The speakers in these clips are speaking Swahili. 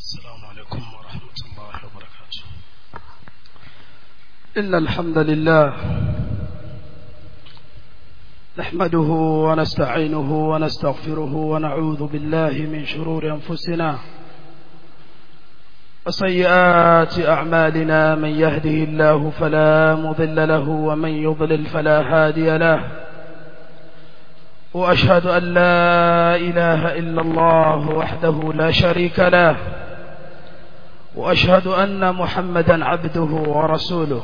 السلام عليكم ورحمة الله وبركاته إن الحمد لله نحمده ونستعينه ونستغفره ونعوذ بالله من شرور أنفسنا وسيئات أعمالنا من يهده الله فلا مضل له ومن يضلل فلا هادي له وأشهد أن لا إله إلا الله وحده لا شريك له وأشهد أن محمدا عبده ورسوله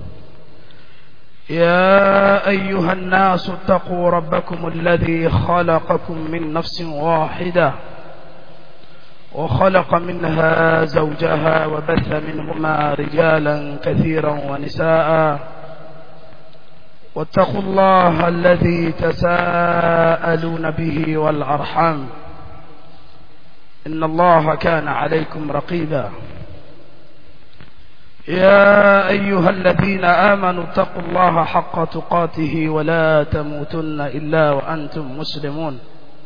يا أيها الناس اتقوا ربكم الذي خلقكم من نفس واحدة وخلق منها زوجها وبث منهما رجالا كثيرا ونساء واتقوا الله الذي تساءلون به والأرحام إن الله كان عليكم رقيبا يا أيها الذين آمنوا اتقوا الله حق تقاته ولا تموتن إلا وأنتم مسلمون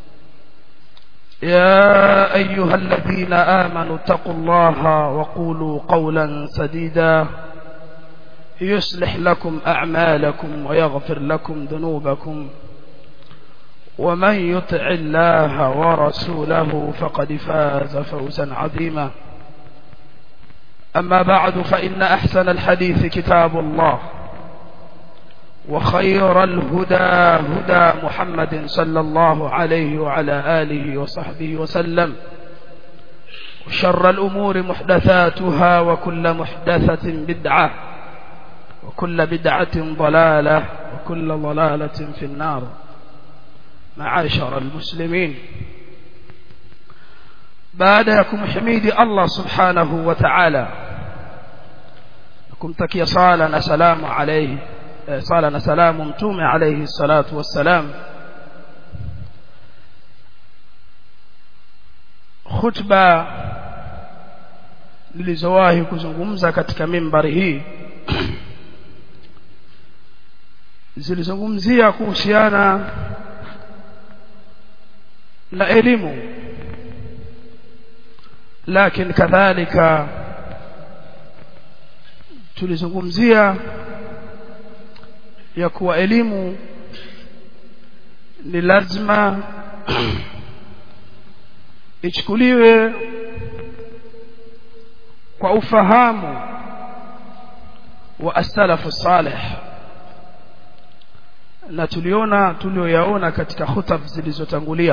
يا أيها الذين آمنوا اتقوا الله وقولوا قولا سديدا يصلح لكم أعمالكم ويغفر لكم ذنوبكم ومن يطع الله ورسوله فقد فاز فوزا عظيما أما بعد فإن أحسن الحديث كتاب الله وخير الهدى هدى محمد صلى الله عليه وعلى آله وصحبه وسلم وشر الأمور محدثاتها وكل محدثة بدعة وكل بدعة ضلالة وكل ضلالة في النار معاشر المسلمين baadayakum himidi Allah subhanahu wa ta'ala kumtakia sala na salamu alayhi sala na salamu mtume alayhi salatu wassalam khutba nilizowahi kuzungumza katika mimbari hii zilizungumzia kuhusiana na elimu lakini kadhalika tulizungumzia ya kuwa elimu ni lazima ichukuliwe kwa ufahamu wa as-salafu salih na tuliona tulioyaona katika hutab zilizotangulia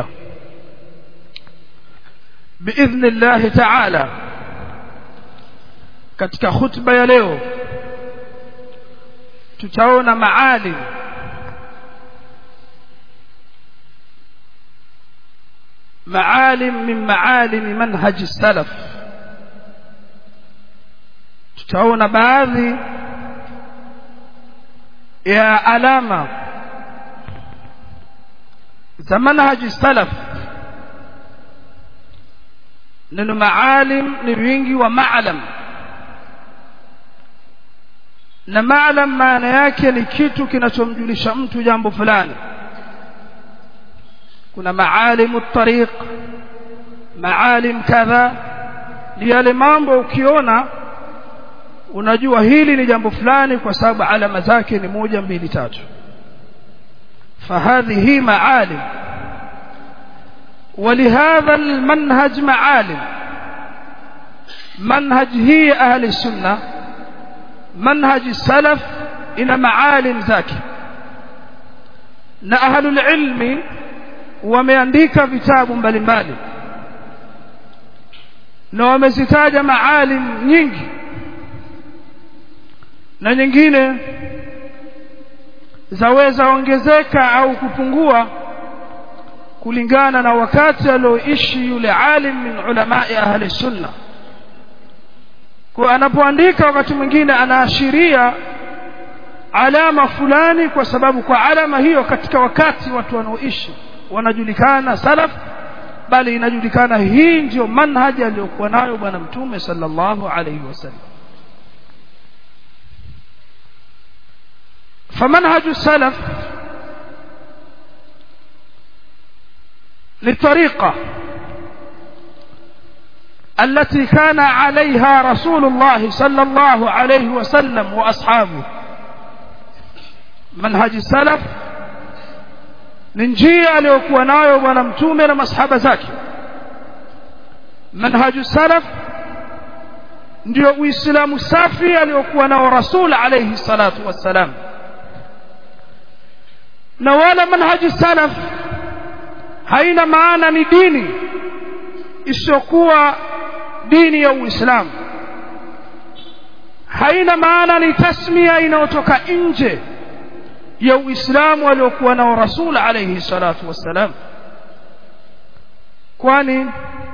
باذن الله تعالى katika khutba ya leo tutaona maalim maalim min maalim manhaj salaf tutaona baadhi ya alama za manhaj salaf neno maalim ni wingi wa maalam na maalam maana yake ni kitu kinachomjulisha mtu jambo fulani kuna maalimu tariq maalim kadha ni yale mambo ukiona unajua hili ni jambo fulani kwa sababu alama zake ni moja mbili tatu fahadhihi maalim ولهذا المنهج معالم منهج هي أهل السنة منهج السلف إلى معالم ذاك na ahlul ilmi wameandika vitabu mbalimbali na wamezitaja maalim nyingi na nyingine zaweza ongezeka au kupungua kulingana na wakati alioishi yule alim min ulamai ahli sunna kwa anapoandika wakati mwingine anaashiria alama fulani kwa sababu kwa alama hiyo katika wakati watu wanaoishi wanajulikana salaf bali inajulikana hii ndiyo manhaji aliyokuwa nayo bwana mtume sallallahu alayhi wasallam فمنهج السلف للطريقة التي كان عليها رسول الله صلى الله عليه وسلم وأصحابه منهج السلف ni njia aliyokuwa nayo bwana mtume na masahaba zake manhaju salaf ndio uislamu safi aliyokuwa nao rasul alayhi salatu wassalam na wala manhaji salaf haina maana ni dini isiyokuwa dini ya uislamu haina maana ni tasmia inayotoka nje ya uislamu aliokuwa nao rasul alayhi salatu wassalam kwani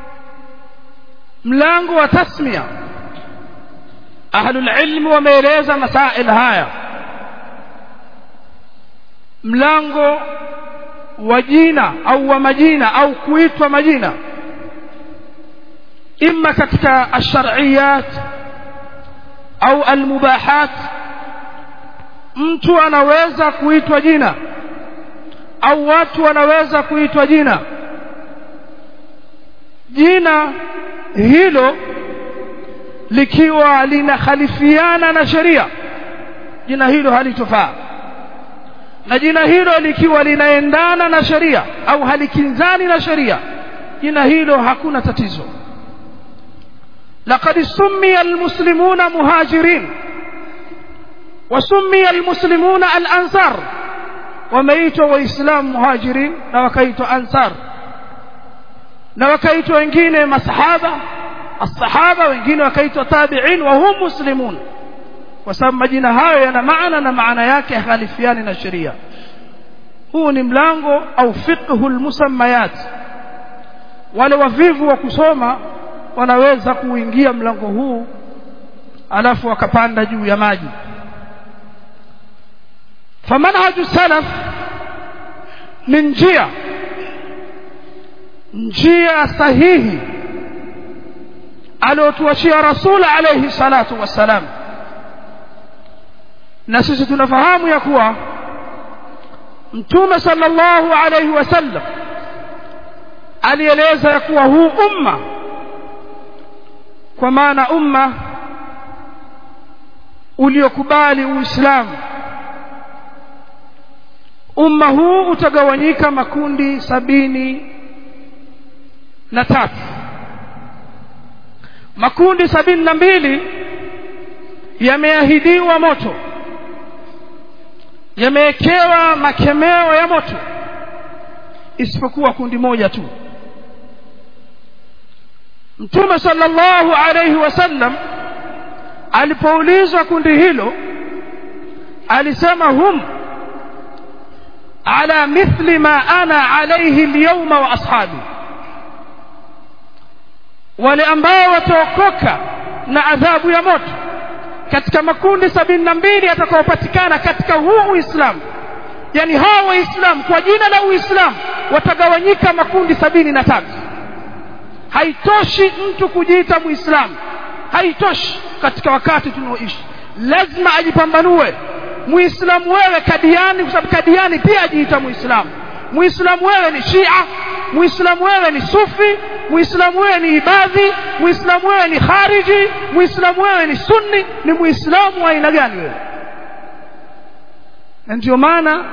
mlango wa tasmia ahlul ilm wameeleza masail haya mlango wa jina au wa majina au kuitwa majina imma katika ash-shar'iyat au al-mubahat mtu anaweza kuitwa jina au watu wanaweza kuitwa jina jina hilo likiwa linakhalifiana na sheria jina hilo halitofaa na jina hilo likiwa linaendana na sheria au halikinzani na sheria jina hilo hakuna tatizo laqad summiya almuslimuna muhajirin وسمي المسلمون الأنصار wameitwa waislamu muhajirin na wakaitwa ansar na wakaitwa wengine masahaba الصحابه wengine wakaitwa tabi'in wa hum muslimun kwa sababu majina hayo yana maana na maana yake khalifiani na sheria huu ni mlango au fiqhul musammayat wale wavivu wa kusoma wanaweza kuingia mlango huu alafu wakapanda juu ya maji فمنهج السلف من njia njia sahihi aliotuachia rasul alayhi salatu wassalam na sisi tunafahamu ya kuwa mtume sallallahu alayhi wasallam alieleza ya kuwa huu umma kwa maana umma uliokubali uislamu umma huu utagawanyika makundi sabini na tatu makundi sabini na mbili yameahidiwa moto yamewekewa makemeo ya moto isipokuwa kundi moja tu mtume sallallahu alayhi wasallam alipoulizwa kundi hilo alisema hum على مثل ما أنا عليه اليوم وأصحابي wale ambao wataokoka na adhabu ya moto katika makundi sabini na mbili yatakayopatikana katika huu uislamu yani hawa waislamu kwa jina la uislamu watagawanyika makundi sabini na tatu haitoshi mtu kujiita muislamu haitoshi katika wakati tunaoishi lazima ajipambanue muislamu wewe kadiani kwa sababu kadiani pia ajiita muislamu muislamu wewe ni shia muislamu wewe ni sufi muislamu wewe ni ibadhi muislamu wewe ni khariji muislamu wewe ni sunni ni muislamu wa aina gani wewe na ndio maana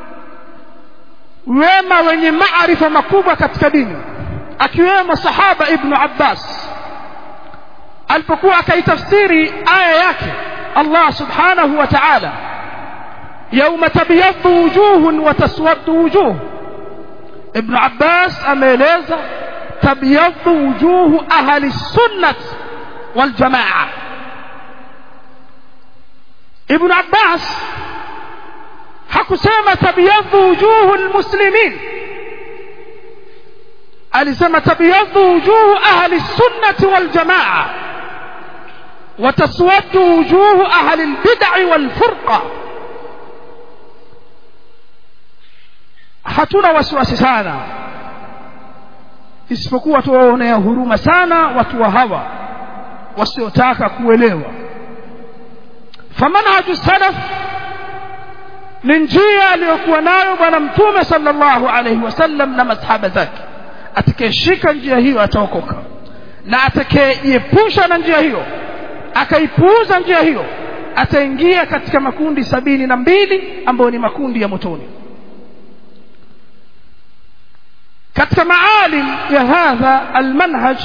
wema wenye maarifa makubwa katika dini akiwemo sahaba ibnu abbas alipokuwa akaitafsiri aya yake allah subhanahu wa ta'ala يوم تبيض وجوه وتسود وجوه ابن عباس ameeleza تبيض وجوه أهل السنة والجماعة ابن عباس hakusema tabyadhu wujuhu almuslimin alisema tabyadhu wujuhu ahli sunnati wal jamaa wa taswaddu wujuhu ahli albid'i wal furqa hatuna wasiwasi sana isipokuwa tuwaonea huruma sana watu wa hawa wasiotaka kuelewa famanhaju salaf ni njia aliyokuwa nayo bwana mtume sallallahu alaihi wasallam na masahaba zake atakayeshika njia hiyo ataokoka na atakayejiepusha na njia hiyo akaipuuza njia hiyo ataingia katika makundi sabini na mbili ambayo ni makundi ya motoni katika maalim ya hadha almanhaj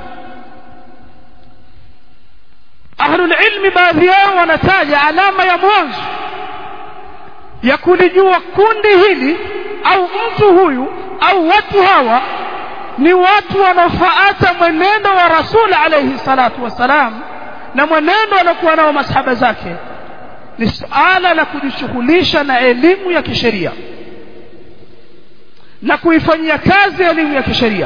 ahlulilmi baadhi yao wanataja alama ya mwanzo ya kulijua kundi hili au mtu huyu au watu hawa ni watu wanaofuata mwenendo wa rasul alayhi salatu wassalam na mwenendo waliokuwa nao masahaba zake ni suala la kujishughulisha na elimu ya kisheria na kuifanyia kazi elimu ya kisheria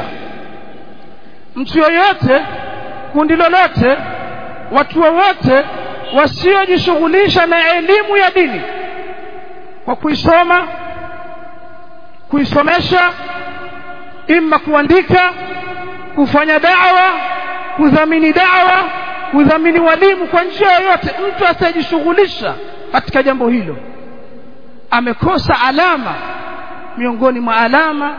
mtu yoyote kundi lolote watu wowote wasiojishughulisha na elimu ya dini kwa kuisoma kuisomesha imma kuandika kufanya dawa kudhamini dawa kudhamini walimu kwa njia yoyote mtu asiyejishughulisha katika jambo hilo amekosa alama miongoni mwa alama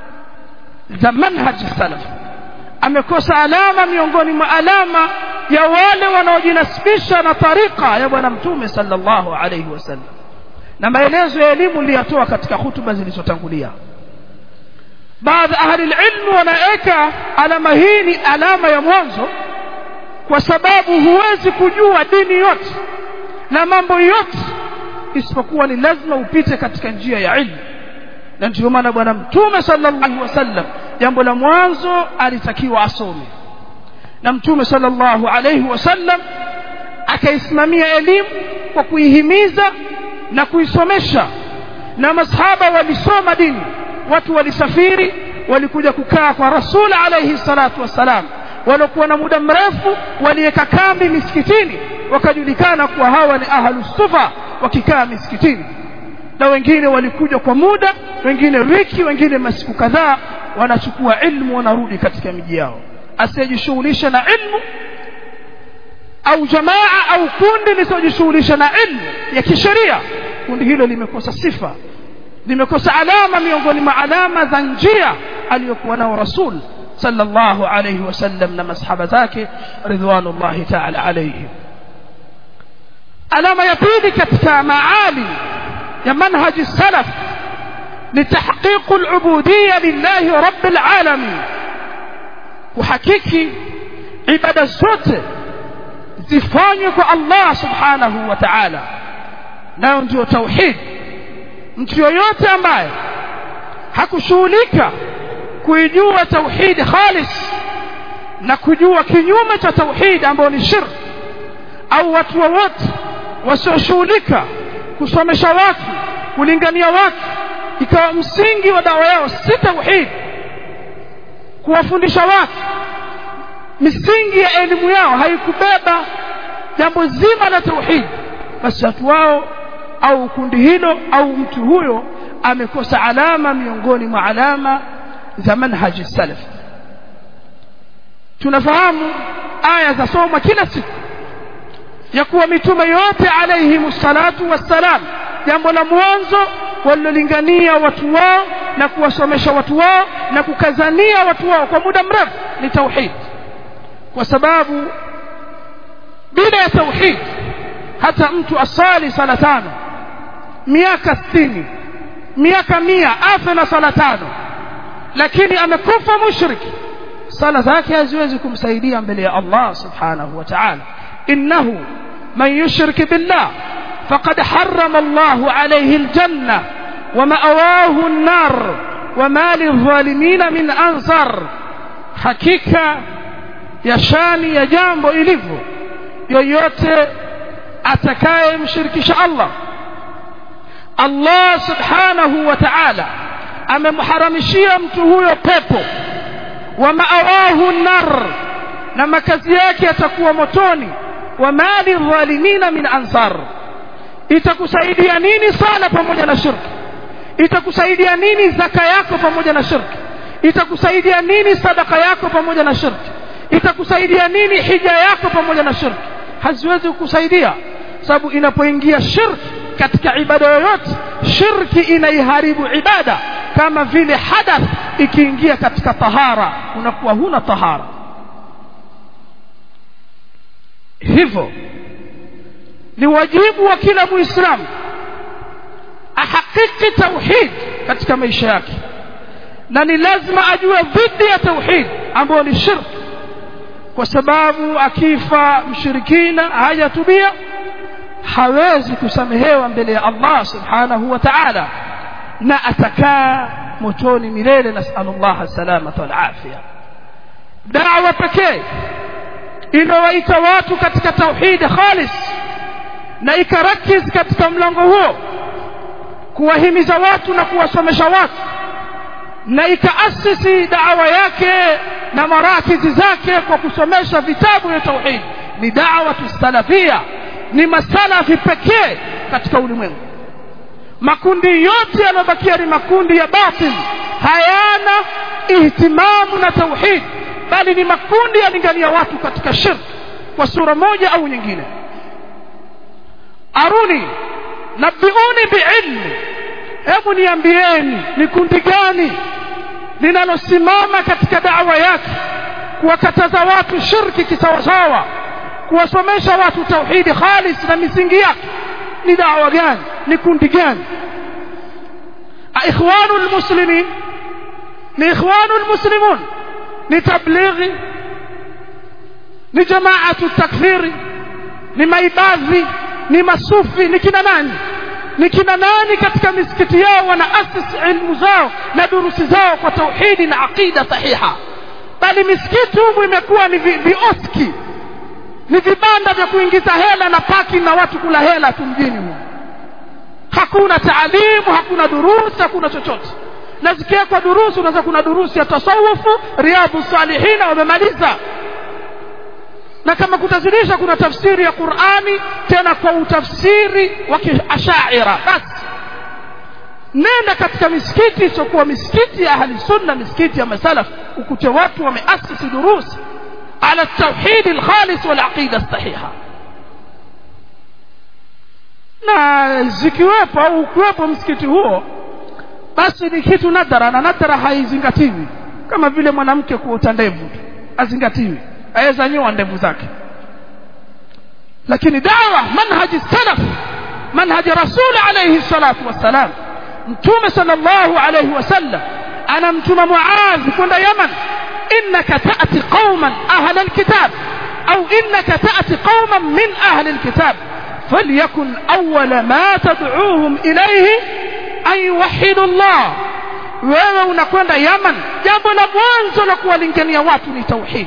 za manhaji salaf amekosa alama miongoni mwa alama ya wale wanaojinasibisha na tarika ya bwana mtume sallallahu alayhi wasallam na maelezo ya elimu niliyatoa katika hutuba zilizotangulia baadhi ahli ilmu wanaweka alama hii ni alama ya mwanzo kwa sababu huwezi kujua dini yote na mambo yote isipokuwa ni lazima upite katika njia ya ilmu na ndio maana bwana mtume sallallahu alaihi wasallam jambo la mwanzo alitakiwa asome na mtume sallallahu alaihi wasallam akaisimamia elimu kwa kuihimiza na kuisomesha na masahaba walisoma dini watu walisafiri walikuja kukaa kwa rasul alaihi salatu wassalam waliokuwa na muda mrefu waliweka kambi misikitini wakajulikana kuwa hawa ni ahlus sufa wakikaa misikitini na wengine walikuja kwa muda wengine wiki wengine masiku kadhaa wanachukua ilmu wanarudi katika miji yao asiyejishughulisha na ilmu au jamaa au kundi lisojishughulisha na ilmu ya kisheria kundi hilo limekosa sifa limekosa alama miongoni mwa alama za njia aliyokuwa nao rasul sallallahu alayhi wasallam na masahaba zake ridwanullahi ta'ala alayhim alama ya pili katika maali ya manhaji salaf ni tahqiq al-ubudiyya lillahi rabbil alamin kuhakiki ibada zote zifanywe kwa Allah subhanahu wa ta'ala nayo ndio tauhid mtu yoyote ambaye hakushughulika kuijua tauhid khalis na kujua kinyume cha tauhid ambayo ni shirk au watu wowote wasioshughulika kusomesha watu kulingania watu ikawa msingi wa dawa yao si tauhid kuwafundisha watu misingi ya elimu yao haikubeba jambo zima la tauhid basi watu wao au kundi hilo au mtu huyo amekosa alama miongoni mwa alama za manhaji salaf tunafahamu aya za soma kila siku ya kuwa mitume yote alayhimu salatu wassalam jambo la mwanzo walilolingania watu wao na kuwasomesha watu wao na kukazania watu wao kwa muda mrefu ni tauhid kwa sababu bila ya tauhid hata mtu asali sala tano miaka sitini miaka mia afe na sala tano lakini amekufa mushriki sala zake haziwezi kumsaidia mbele ya Allah subhanahu wa ta'ala innahu man yushrik billah faqad harrama Allah alayhi aljanna wa ma'awahu an-nar wa ma lidh-dhalimin min ansar hakika ya shani ya jambo ilivyo yoyote atakayemshirikisha Allah Allah subhanahu wa ta'ala amemharamishia mtu huyo pepo wa ma'awahu nar na makazi yake yatakuwa motoni wa mali dhalimina min ansar itakusaidia nini sala pamoja na shirki itakusaidia nini zaka yako pamoja na shirki itakusaidia nini sadaka yako pamoja na shirki itakusaidia nini hija yako pamoja na shirki haziwezi kukusaidia sababu inapoingia shirki katika ibada yoyote shirki inaiharibu ibada kama vile hadath ikiingia katika tahara unakuwa huna tahara hivyo ni wajibu wa kila muislamu ahakiki tauhid katika maisha yake na ni lazima ajue dhidi ya tauhid ambayo ni shirk kwa sababu akifa mshirikina hajatubia hawezi kusamehewa mbele ya Allah subhanahu wa ta'ala na atakaa motoni milele nasallallahu salamata wal afia da'wa pekee inawaita watu katika tauhid khalis na ikarakiz katika mlango huo kuwahimiza watu na kuwasomesha watu na ikaasisi da'wa yake na marakizi zake kwa kusomesha vitabu vya tauhid ni da'wa salafia ni masalafi pekee katika ulimwengu makundi yote yanayobakia ni makundi ya batil hayana ihtimamu na tauhid bali ni makundi yalingania watu katika shirk kwa sura moja au nyingine aruni nabiuni biilmi hebu niambieni ni kundi gani linalosimama katika da'wa yake kuwakataza watu shirki kisawasawa kuwasomesha watu tauhidi khalis na misingi yake ni da'wa gani ni kundi gani ikhwanu almuslimin ni ikhwanu almuslimun ni tablighi ni jamaatu takfiri ni maibadhi ni masufi ni kina nani ni kina nani katika misikiti yao wanaasisi ilmu zao na durusi zao kwa tauhidi na aqida sahiha bali misikiti humu imekuwa ni vioski ni vibanda vya kuingiza hela na paki na watu kula hela tu mjini humu hakuna taalimu hakuna durusi hakuna chochote na zikiwekwa durusi unaweza kuna durusi ya tasawufu riadhu salihina wamemaliza na kama kutazidisha kuna tafsiri ya Qur'ani tena kwa utafsiri wa kiashaira basi nenda katika misikiti isiokuwa misikiti ya ahli sunna misikiti ya masalaf ukute watu wameasisi durusi ala tauhid alkhalis wal aqida sahiha na zikiwepo au ukiwepo msikiti huo basi ni kitu nadhara na nadhara haizingatiwi kama vile mwanamke kuota ndevu azingatiwi aweza nyoa ndevu zake lakini dawa manhaji salaf manhaji rasul alayhi salatu wassalam mtume sallallahu alayhi wasallam anamtuma muadh kwenda yaman innaka ta'ti qauman ahla alkitab au innaka ta'ti qauman min ahli alkitab فليكن أول ما تدعوهم إليه أن يوحدوا الله wewe unakwenda Yaman jambo la mwanzo la kuwalingania watu ni tauhid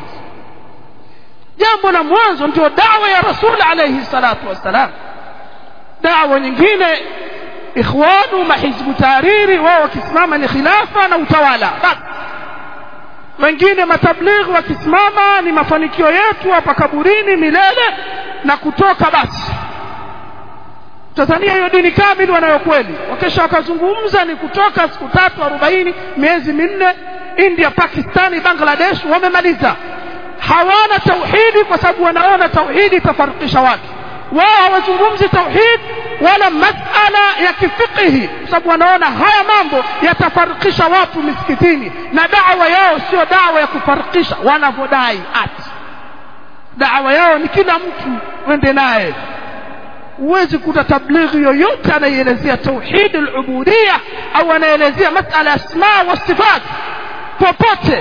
jambo la mwanzo ndio dawa ya rasul alayhi salatu wassalam dawa nyingine ikhwanu mahizbu tariri wao wakisimama ni khilafa na utawala basi wengine matablighi wakisimama ni mafanikio yetu hapa kaburini milele na kutoka basi Tanzania hiyo dini kamili wanayo kweli wakesha wakazungumza ni kutoka siku tatu arobaini miezi minne India Pakistani Bangladesh wamemaliza hawana tauhidi kwa sababu wanaona tauhidi itafarikisha watu wao hawazungumzi tauhid wala masala ya kifikihi kwa sababu wanaona haya mambo yatafarikisha watu misikitini na dawa yao sio dawa ya kufarikisha wanavyodai ati dawa yao ni kila mtu wende naye huwezi kuta tablighi yoyote anaielezea tauhid al-ubudiyya au anaelezea masala ya asma wa sifat popote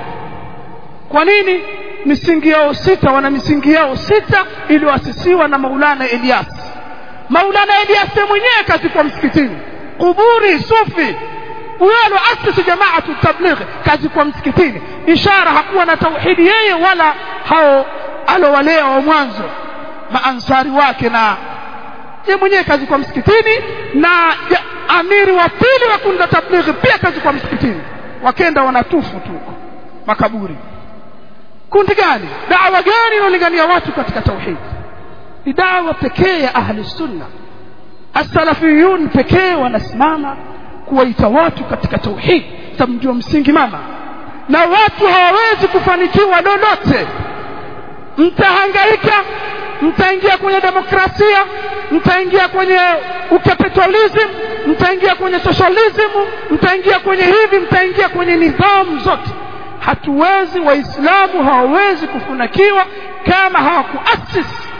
kwa nini misingi yao sita wana misingi yao sita iliyoasisiwa na Maulana Elias Maulana Elias mwenyewe kazikwa msikitini kuburi sufi huyo aloasisi jamaatu tablighi kazikwa msikitini ishara hakuwa na tauhidi yeye wala hao alowalea wa mwanzo maansari wake na yeye mwenyewe kazi kwa msikitini na ya, amiri wa pili wa kundi la tablighi pia kazi kwa msikitini wakenda wanatufu tu makaburi kundi gani dawa gani inalingania watu katika tauhid ni dawa pekee ya ahli sunna as-salafiyun pekee wanasimama kuwaita watu katika tauhid tamjua msingi mama na watu hawawezi kufanikiwa lolote mtahangaika mtaingia kwenye demokrasia mtaingia kwenye ukapitalism mtaingia kwenye socialism mtaingia kwenye hivi mtaingia kwenye nidhamu zote hatuwezi waislamu hawawezi kufunikiwa kama hawakuasisi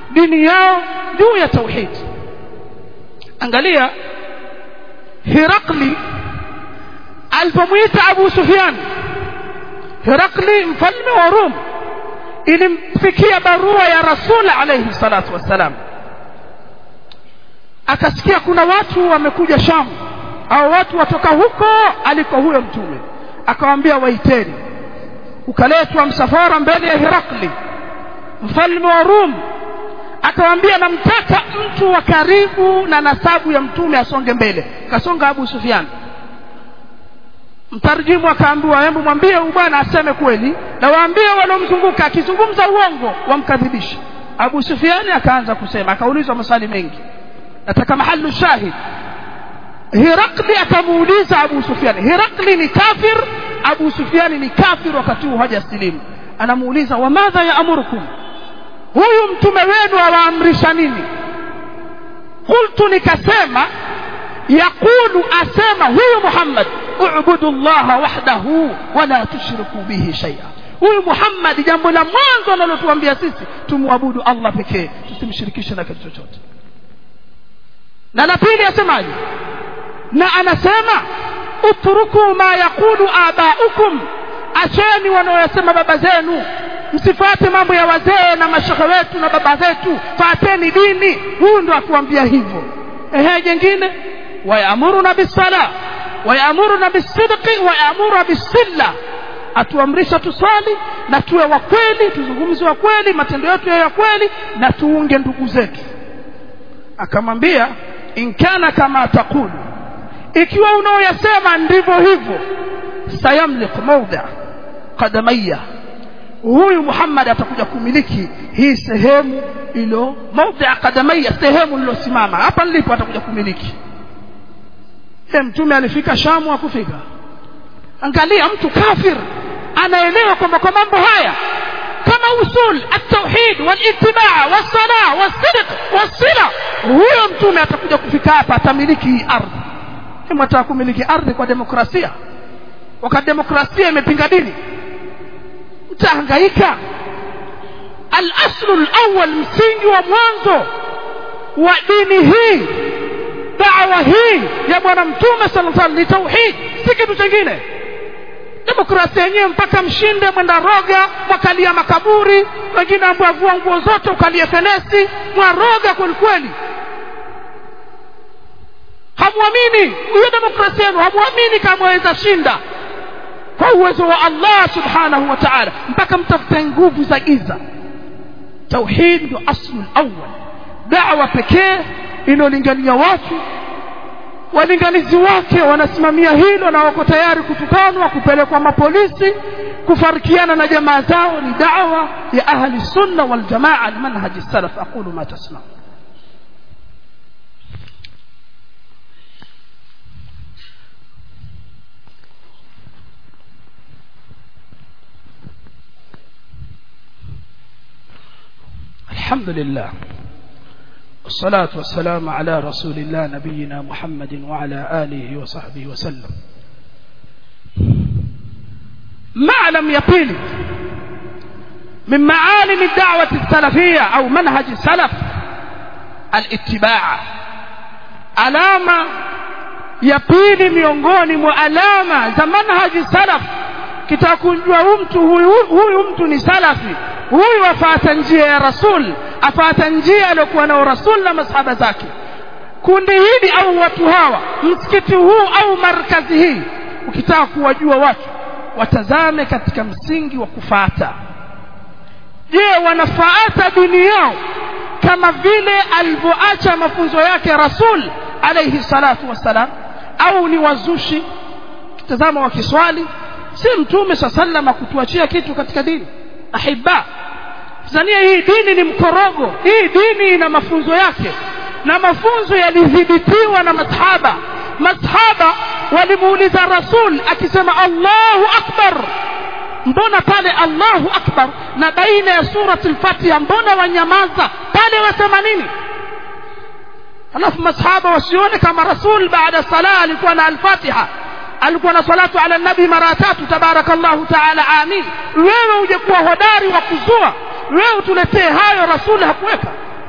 dini yao juu ya tauhid angalia Hirakli alipomwita Abu Sufyan Hirakli mfalme wa Rum ilimfikia barua ya Rasul alayhi salatu wassalam akasikia kuna watu wamekuja Sham au watu watoka huko aliko huyo mtume akawaambia waiteni ukaletwa msafara mbele ya Hirakli mfalme wa Rum akawaambia namtaka mtu wa karibu na nasabu ya mtume asonge mbele kasonga Abu Sufyan mtarjimu akaambiwa hebu mwambie huyu bwana aseme kweli na waambie waliomzunguka akizungumza uongo wamkadhibishe Abu Sufyan akaanza kusema akaulizwa maswali mengi nataka mahalu shahid Hirakli akamuuliza Abu Sufyan Hirakli ni kafir Abu Sufyan ni kafir wakati huo hajasilimu anamuuliza wa madha ya amurukum huyu mtume wenu awaamrisha nini qultu nikasema yaqulu asema huyu Muhammad ubudu Allah wahdahu wala tushriku bihi shay'a huyu Muhammad jambo la mwanzo analotuambia sisi tumwabudu Allah pekee tusimshirikishe na kitu chochote na la pili asemaje na anasema utruku ma yaqulu abaukum acheni wanaoyasema baba zenu msifuate mambo ya wazee na mashehe wetu na baba zetu fateni dini huyu ndo atuambia hivyo ehe jengine wayamuruna bisala wayamuruna bisidqi wayamuruna bisilla atuamrisha tuswali na tuwe wa kweli tuzungumze wa kweli matendo yetu ya kweli na tuunge ndugu zetu akamwambia inkana kama takulu ikiwa unaoyasema ndivyo hivyo sayamlik mawdha qadamaya huyu Muhammad atakuja kumiliki hii sehemu ilo mawdha qadamaya sehemu lilosimama hapa nilipo atakuja kumiliki ye mtume alifika Shamu akufika angalia mtu kafir anaelewa kwamba kwa mambo haya kama usul at-tauhid wal-ittiba' was-salah was-sidq was-sila huyo mtume atakuja kufika hapa atamiliki hii ardhi mtaka kumiliki ardhi kwa demokrasia wakati demokrasia imepinga dini mtahangaika al-aslu al-awwal msingi wa mwanzo wa dini hii da'wa hii ya bwana mtume sallallahu alaihi wasallam ni tauhid si kitu kingine demokrasia yenyewe mpaka mshinde mwenda roga mwakalia makaburi wengine ambao vua nguo zote ukalie fenesi mwaroga kweli kweli hamwamini hiyo demokrasia yenu hamwamini kama waweza shinda kwa uwezo wa Allah subhanahu wa ta'ala mpaka mtafute nguvu za giza tauhid ndio aslu awwal da'wa pekee inolingania watu walinganizi wake wanasimamia hilo na wako tayari kutukanwa kupelekwa mapolisi kufarikiana na jamaa zao ni da'wa ya ahli sunna wal jamaa almanhaj salaf aqulu ma tasma الحمد لله والصلاة والسلام على رسول الله نبينا محمد وعلى آله وصحبه وسلم معلم يقين من معالم الدعوة السلفية أو منهج السلف الاتباع علامة يقين miongoni mwa alama za manhaji salaf kitakujua huyu mtu huyu huyu mtu ni salafi huyu afuata njia ya rasul afuata njia aliyokuwa nao rasul na masahaba zake kundi hili au watu hawa msikiti huu au markazi hii ukitaka kuwajua watu watazame katika msingi wa kufuata je wanafuata dini yao kama vile alivyoacha mafunzo yake rasul alayhi salatu wassalam au ni wazushi kitazama wakiswali si mtume saa sallam akutuachia kitu katika dini ahibba Tanzania hii dini ni mkorogo hii dini ina mafunzo yake na mafunzo yalidhibitiwa na masahaba masahaba walimuuliza rasul akisema Allahu akbar mbona pale Allahu akbar na baina ya surati al-Fatiha mbona wanyamaza pale wasema nini alafu masahaba wasione kama rasul baada sala alikuwa na al-Fatiha alikuwa na salatu ala nabi mara tatu tabarakallahu taala amin wewe uje kuwa hodari wa kuzua wewe utuletee hayo rasuli hakuweka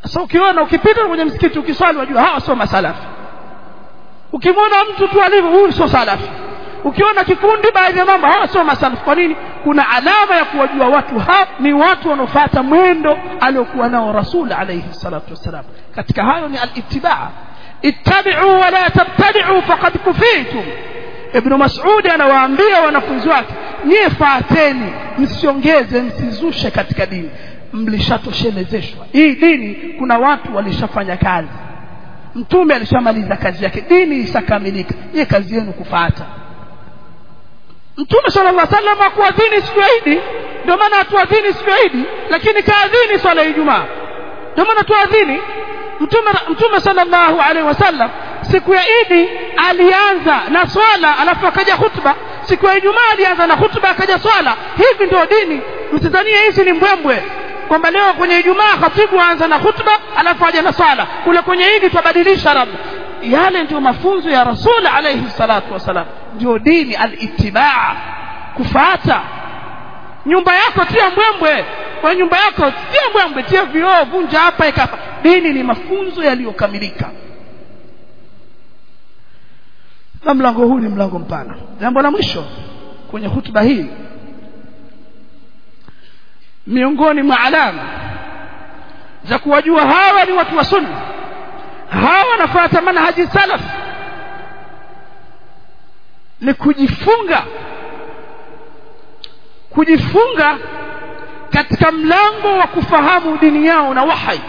sasa ukiona ukipita kwenye msikiti ukiswali wajua hawa sio masalafi ukimwona mtu tu alivyo huyu sio salafi ukiona kikundi baadhi ya mambo hawa sio masalafi kwa nini kuna alama ya kuwajua watu hao ni watu wanaofuata mwendo aliokuwa nao rasul alayhi salatu wassalam katika hayo ni al-ittibaa ittabi'u wa la tabtadi'u faqad kufitum ibn mas'ud anawaambia wanafunzi wake nyie faateni msiongeze msizushe katika dini mlishatoshelezeshwa hii dini kuna watu walishafanya kazi mtume alishamaliza kazi yake dini ishakamilika ye kazi yenu kufuata mtume sallallahu alaihi wasallam hakuadhini siku ya Idi ndio maana hatuadhini siku ya Idi lakini kaadhini swala ya Ijumaa ndio maana tuadhini mtume mtume sallallahu alaihi wasallam siku ya Idi alianza na swala alafu akaja khutba siku ya Ijumaa alianza na khutba akaja swala hivi ndio dini msidhanie hizi ni mbwembwe kwamba leo kwenye Ijumaa khatibu aanza na khutba alafu aje na swala kule kwenye Idi tubadilisha labda yale ndio mafunzo ya Rasul alayhi salatu wasalam ndio dini al-ittibaa kufuata nyumba yako tia mbwembwe kwa nyumba yako tia mbwembwe tia vioo vunja hapa ikapa dini ni mafunzo yaliyokamilika na mlango huu ni mlango mpana jambo la mwisho kwenye hutuba hii miongoni mwa alama za kuwajua hawa ni watu wa sunna hawa wanafuata manhaji salaf ni kujifunga kujifunga katika mlango wa kufahamu dini yao na wahai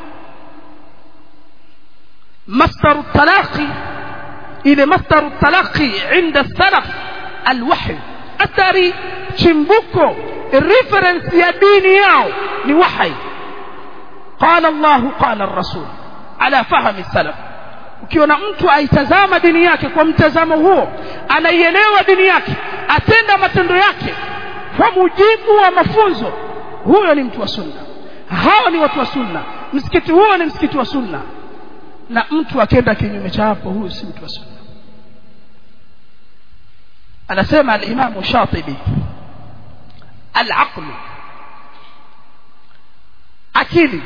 masdaru talaqi ile masdaru talaqi inda salaf alwahy athari chimbuko reference ya dini yao ni wahi qala Allah qala ar-rasul ala fahmi salaf ukiona mtu aitazama dini yake kwa mtazamo huo anaielewa dini yake atenda matendo yake kwa mujibu wa mafunzo huyo ni mtu wa sunna hao ni watu wa sunna msikiti huo ni msikiti wa sunna na mtu akenda kinyume cha hapo huyo si mtu wa sunna anasema al-Imam Shatibi al-aql akili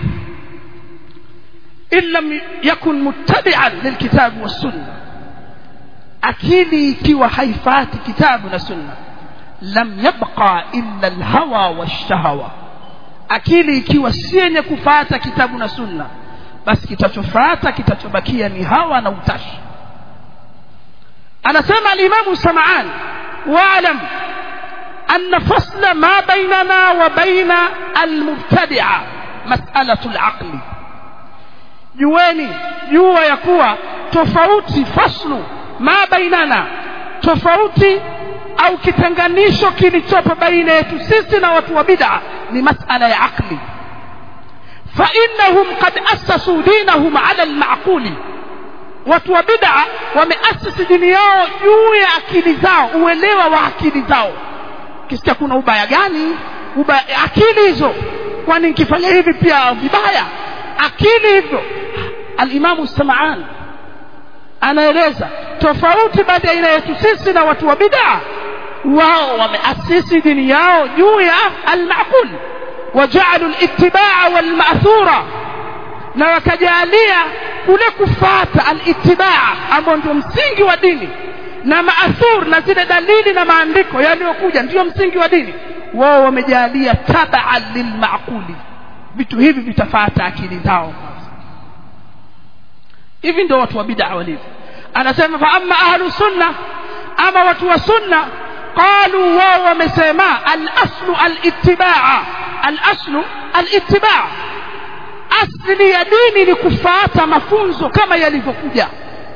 in lam yakun muttabi'an lilkitab was-sunnah akili ikiwa haifati kitabu na sunna lam yabqa illa alhawa washahawa akili ikiwa si yenye kufata kitabu na sunna basi kitachofuata kitachobakia ni hawa na utashi anasema al-Imam Sam'an wa'lam أن فصل ما بيننا وبين المبتدعة مسألة العقل jueni jua ya kuwa tofauti faslu ma bainana tofauti au kitenganisho kilichopo baina yetu sisi na watu wa bid'a ni masala ya akli fa innahum qad assasu dinahum ala almaquli watu wa bid'a wameasisi dini yao juu ya akili zao uelewa wa akili zao kisikia kuna ubaya gani ubaya akili hizo kwani nikifanya hivi pia vibaya akili hivyo al-Imam Sam'an anaeleza tofauti baina yetu sisi na watu wa bid'a wao wameasisi dini yao juu ya al-ma'qul waja'alu al-ittiba'a wal-ma'thura na wakajalia kule kufata al-ittiba'a ambao ndio msingi wa dini na maathur na zile dalili na maandiko yaliyokuja ndio msingi wa dini wao wamejalia tabaa lilmaquli vitu hivi vitafata akili zao hivi ndio watu wa bid'a walivyo anasema fa amma ahlu sunna ama watu wa sunna qalu wao wamesema al-aslu al-ittiba' al-aslu al-ittiba' asli ya dini ni kufuata mafunzo kama yalivyokuja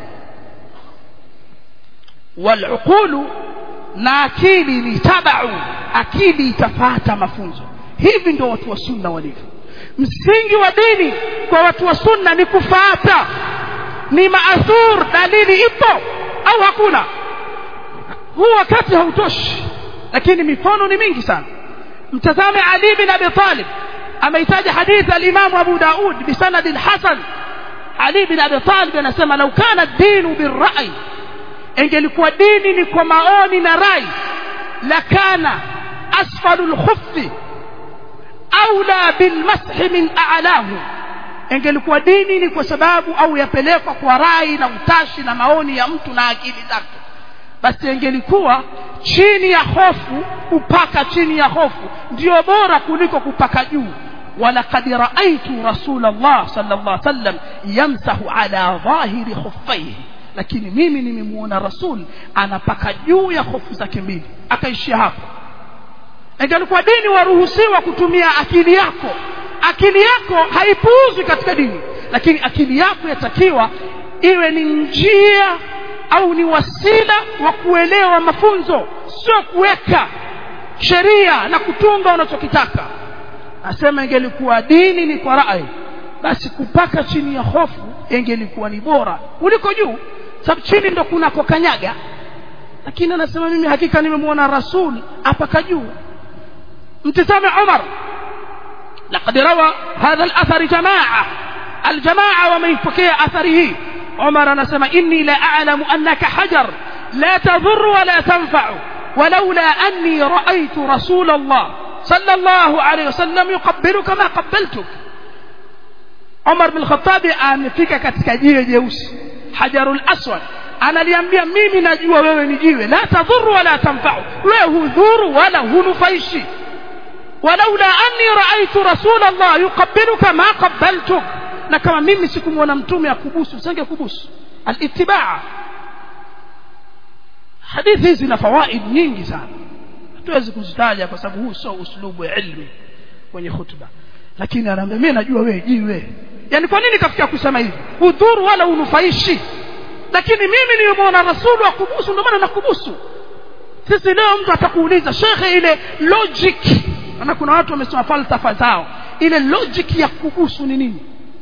والعقول na akili ni tabau akili itafata mafunzo hivi ndio watu wa sunna walivyo msingi wa dini kwa watu wa sunna ni kufata ni maathur dalili ipo au hakuna huu wakati hautoshi lakini mifano ni mingi sana mtazame ali bin abi talib ameitaja hadithi al-imam abu daud bisanad hasan ali bin abi talib anasema lau kana dinu birra'i ingelikuwa dini ni kwa maoni na rai lakana asfalu lkhuffi aula bilmashi min a'lahu ingelikuwa dini ni kwa sababu au yapelekwa kwa rai na utashi na maoni ya mtu na akili zake basi ingelikuwa chini ya hofu kupaka chini ya hofu ndio bora kuliko kupaka juu ولقد رأيت رسول الله صلى الله عليه وسلم يمسح على ظاهر خفيه lakini mimi nimemuona rasul anapaka juu ya hofu zake mbili akaishia hapo ingelikuwa dini waruhusiwa kutumia akili yako akili yako haipuuzwi katika dini lakini akili yako yatakiwa iwe ni njia au ni wasila wa kuelewa mafunzo sio kuweka sheria na kutunga unachokitaka asema ingelikuwa dini ni kwa rai basi kupaka chini ya hofu ingelikuwa ni bora kuliko juu sababu chini ndo kunako kanyaga lakini anasema mimi hakika nimemwona rasul apaka juu mtizame Umar لقد روى هذا الأثر جماعة الجماعة ومن يفكي أثره عمر نسمى إني لا أعلم أنك حجر لا تضر ولا تنفع ولولا أني رأيت رسول الله صلى الله عليه وسلم يقبلك ما قبلتك عمر بن الخطاب amefika katika jiwe jeusi hajarul aswad analiambia mimi najua wewe ni jiwe la tadhuru wala tanfa'u wewe hudhuru wala hunufaishi walaula anni raaitu rasul Allah yuqabbiluka ma qabbaltuk na kama mimi sikumwona mtume akubusu usinge kubusu alitibaa hadithi hizi zina fawaid nyingi sana hatuwezi kuzitaja kwa sababu huu sio uslubu ya ilmi kwenye hutuba lakini anaambia mimi najua wewe jiwe yani kwa nini kafikia kusema hivi hudhuru wala unufaishi lakini mimi nilimwona rasulu akubusu ndio maana nakubusu sisi leo mtu atakuuliza shekhe ile logic na kuna watu wamesoma falsafa zao ile logic ya kubusu ni nini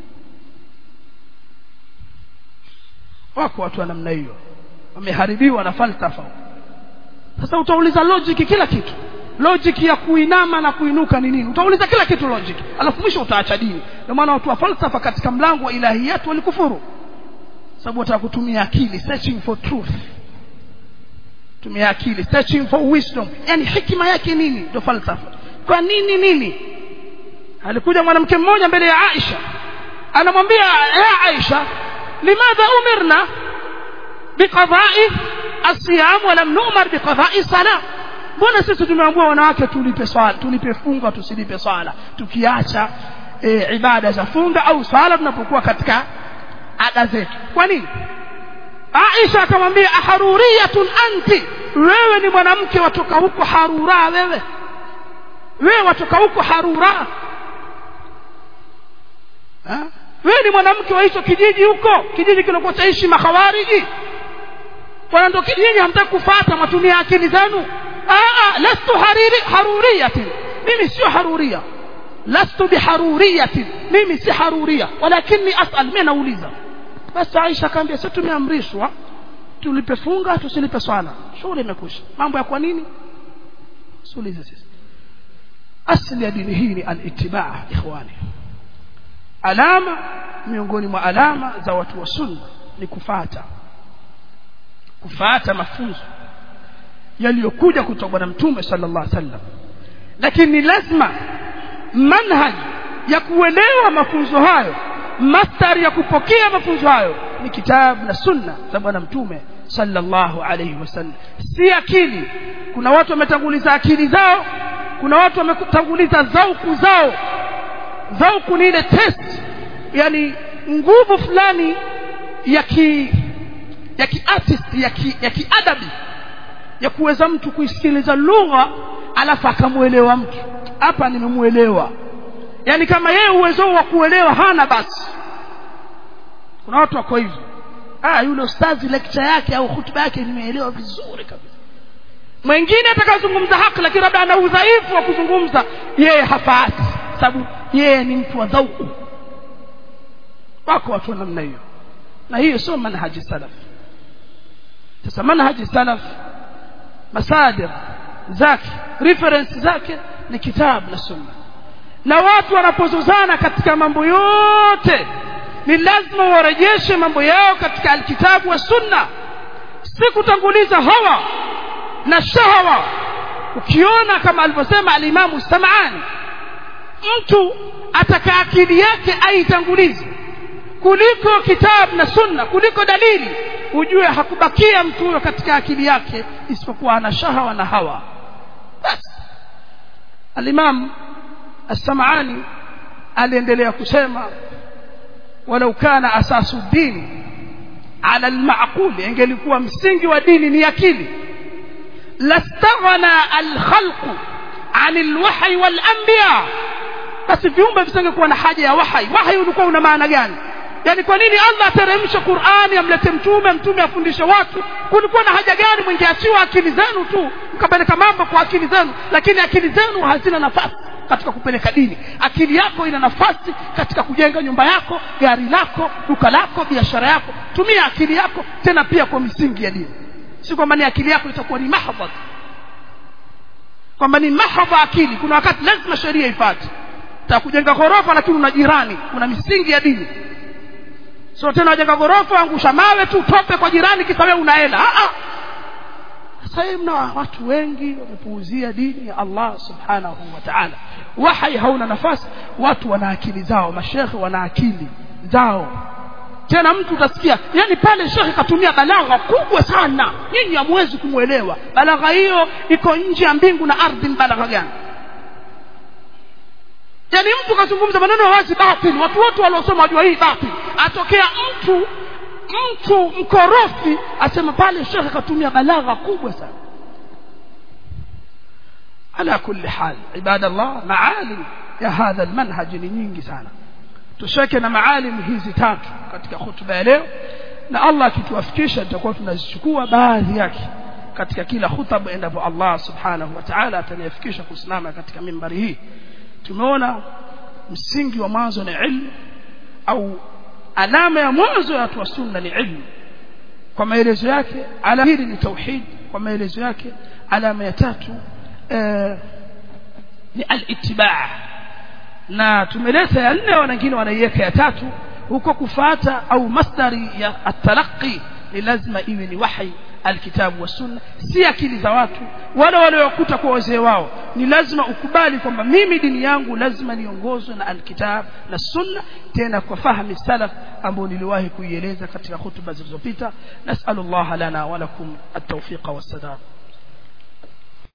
wako watu wa namna hiyo wameharibiwa na falsafa sasa utauliza logic kila kitu logic ya kuinama na kuinuka ni nini utauliza kila kitu logic alafu mwisho utaacha dini ndio maana watu wa falsafa katika mlango wa ilahiyat walikufuru sababu wataka kutumia akili searching for truth tumia akili searching for wisdom yani hikima yake nini ndio falsafa kwa nini nini alikuja mwanamke mmoja mbele ya Aisha anamwambia ya Aisha limadha umirna biqada'i asiyam wa lam nu'mar biqada'i salam mbona sisi tumeambiwa wanawake tulipe swala tulipe funga tusilipe swala tukiacha e, ibada za funga au swala tunapokuwa katika ada zetu kwa nini Aisha akamwambia aharuriyatun anti wewe ni mwanamke watoka huko harura wewe wewe watoka huko harura ha? wewe ni mwanamke wa hicho kijiji huko kijiji kilokuwa chaishi makhawariji kwa ndo kijiji hamtaki kufuata matumia akili zenu ah lastu hariri haruriyatin mimi sio haruria lastu biharuriyatin mimi si haruria walakini asal mimi nauliza basi Aisha akamwambia sisi tumeamrishwa tulipe funga tusilipe swala shughuli imekwisha mambo ya kwa nini suulize sisi asili ya dini hii ni al-ittiba ikhwani alama miongoni mwa alama za watu wa sunna ni kufata kufata mafunzo yaliyokuja kutoka bwana mtume sallallahu alaihi wasallam lakini lazima manhaj ya kuelewa mafunzo hayo mastari ya kupokea mafunzo hayo ni kitabu na sunna za bwana mtume sallallahu alaihi wasallam si akili kuna watu wametanguliza akili zao kuna watu wametanguliza zauku zao zauku ni ile test yani nguvu fulani ya ki ya kiartist ya ki, ya kiadabi ya kuweza mtu kuisikiliza lugha alafu akamuelewa mtu hapa nimemuelewa yani kama yeye uwezo wa kuelewa hana basi kuna watu wako hivyo ah yule ustazi lecture yake au hutuba yake nimeelewa vizuri kabisa mwingine atakazungumza haki lakini labda ana udhaifu wa kuzungumza yeye hafaati sababu yeye ni mtu wa dhauku wako watu wa namna hiyo na hiyo sio manhaji salaf sasa manhaji salaf masadir zake reference zake ni kitabu na sunna na watu wanapozozana katika mambo yote ni lazima warejeshe mambo yao katika alkitabu wa sunna si kutanguliza hawa na shahawa ukiona kama alivyosema alimamu samani mtu ataka akili yake aitangulize kuliko kitabu na sunna kuliko dalili ujue hakubakia mtu huyo katika akili yake isipokuwa ana shahawa na hawa basi alimam as-sam'ani aliendelea kusema walau kana asasu dini ala al-ma'qul ingelikuwa msingi wa dini ni akili lastaghna al-khalq an al-wahy wal-anbiya basi viumbe visingekuwa na haja ya wahai wahai ulikuwa una maana gani yani kwa nini Allah ateremshe Qur'ani amlete mtume mtume afundishe watu kulikuwa na haja gani mwingeachiwa akili zenu tu mkapeleka mambo kwa akili zenu lakini akili zenu hazina nafasi katika kupeleka dini akili yako ina nafasi katika kujenga nyumba yako gari lako duka lako biashara yako tumia akili yako tena pia kwa misingi ya dini si kwamba ni akili yako itakuwa ni mahdhad kwamba ni mahdha akili kuna wakati lazima sheria ifuate takujenga ghorofa lakini una jirani kuna misingi ya dini sio tena wajenga ghorofa angusha mawe tu tope kwa jirani kisa wewe una hela ah ah sasa hivi mna watu wengi wamepuuzia dini ya Allah subhanahu wa ta'ala wahai hauna nafasi watu wana akili zao mashekhe wana akili zao tena mtu utasikia yani pale shekhe katumia balagha kubwa sana nyinyi hamwezi kumwelewa balagha hiyo iko nje ya mbingu na ardhi ni balagha gani yani mtu kazungumza maneno wazi batil watu wote waliosoma wajua hii batil atokea mtu mtu mkorofi asema pale shekhe katumia balagha kubwa sana ala kulli hal ibadallah maalim ya hadha almanhaj ni nyingi sana tusheke na maalim hizi tatu katika hutuba ya leo na Allah akituwafikisha tutakuwa tunazichukua baadhi yake katika kila hutuba endapo Allah subhanahu wa ta'ala atanifikisha kusimama katika mimbari hii tumeona msingi wa mwanzo ni ilmu au alama ya mwanzo ya watu wa sunna ni ilmu kwa maelezo yake alama hili ni tauhid kwa maelezo yake alama ya tatu eh, ni al-ittiba' na tumeleta ya nne wengine wanaiweka ya tatu huko kufata au masdari ya at-talaqqi ni lazima iwe ni wahi alkitabu wa sunna si akili za watu wale waliokuta kwa wazee wao ni lazima ukubali kwamba mimi dini yangu lazima niongozwe na alkitab na sunna tena kwa fahamu salaf ambao niliwahi kuieleza katika hutuba zilizopita nasallallahu lana wa lakum at-tawfiqa was-sadad